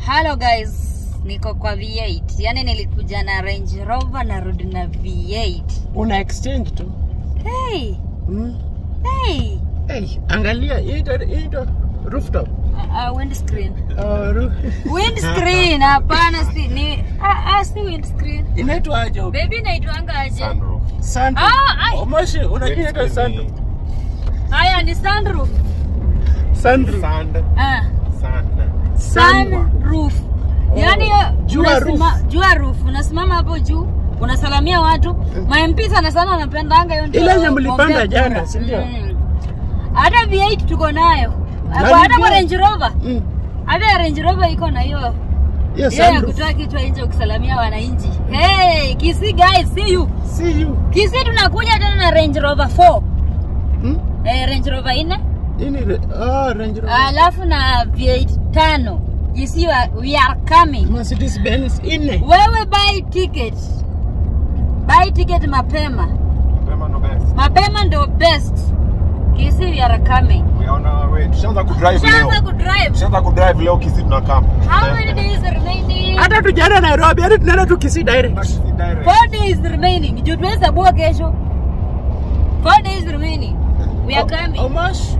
Hello guys, niko kwa V8. Yaani nilikuja na Range Rover narudi na V8. una exchange tu Hey, mm. hey. hey, angalia hii ndo- hii ndo rooftop Uh, uh, windscreen. uh, ru Windscreen, hapana si ni ah, ah, si windscreen. inaitwa aje huko? Baby naitwanga aje? Sunroof. Sunroof. Ah, ai. Moshi unajua inaitwa Windscreen sunroof Haya ni sunroof. sunroof Sand. Ah, Sand. sunroof. Yaani Jua unasima- roof. jua roof. Unasimama hapo juu unasalamia watu. Ma-MP sana sana wanapendanga hiyo ndio Ile yenye mlipanda kuombea jana, kura. si ndio? Mm. Hata V8 tuko nayo. Na Hata hata kwa V8. Range Rover. Mm. Hata Range Rover iko na hiyo hiyo hiyo ya sunroof kutoa kichwa nje ukisalamia wananchi. Hey, Kisii guys, see you. see you Kisii tunakuja tena na Range Rover 4. mm? Eh, Range Rover 4 hii ni re- ah, Range Rover alafu na V8 tano. Kisii wa- we are coming. Mercedes Benz ine Wewe buy ticket. Buy ticket mapema. Mapema ndo best. Mapema ndio best. Kisii we are coming. We are on our way. Tushaanza kudrive leo. Shaanza kudrive. Tushaanza kudrive leo Kisii tunakam. How many days remaining? hata tujaenda Nairobi hadi tunaenda tu Kisii direct Kisii direct. Four days remaining. Juu tunahesabua kesho. Four days remaining. We are coming. Omosh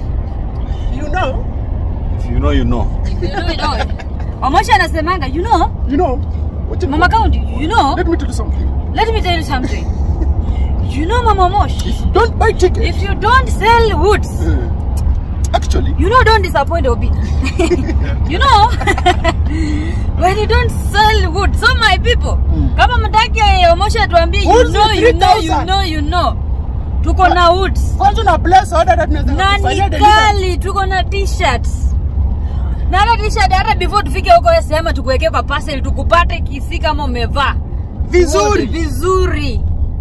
you know If you know, you know. You know, you know. Omosha anasemanga, you know, you know what you Mama County, you know, let me tell you something let me tell you something. You know, Mama Mosh, don't buy ticket if you don't sell woods, Uh, actually you know, don't disappoint Obi. you know, when you don't sell wood, so my people, Mm. kama mtaki Omosha atuambie, you Woods know, ni you know, you 3,000. know, you know, tuko na woods. kwanza na bless order that tunaweza na kufanyia ni delivery. kali tuko na t-shirts na hata t-shirt hata before tufike huko wewe sema tukuwekee kwa parcel tukupate kisi kama umevaa vizuri vizuri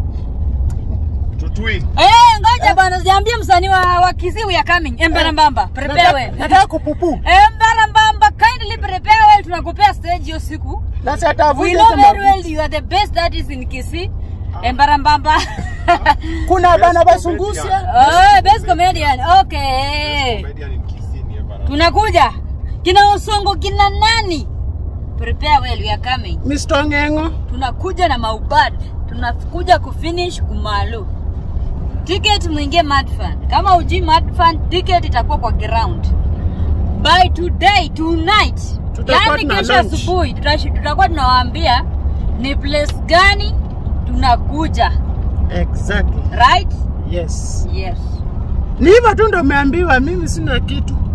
Tutui. eh ngoja bwana sijaambia msanii wa, wa Kisii we are coming Embara Mbamba prepare Nataka- well nataka kupupu Embara Mbamba kindly prepare well tunakupea stage hiyo siku na we satavuja know very well you are the best artist in Kisii Embara Mbamba kuna bana Best basungusia oh best comedian okay Comedian in Kisii ni Embara. tunakuja kina Osongo kina nani prepare well we are coming Mr. Ngengo tunakuja na maubad tunakuja kufinish kumalu ticket mwingie madfan kama ujui madfan ticket itakuwa kwa ground by today tonight Tutakuwa yani tuna kesho launch. asubuhi tutashi- tutakuwa tunawaambia ni place gani tunakuja exactly right yes yes ni hivyo tu ndo umeambiwa mimi sina kitu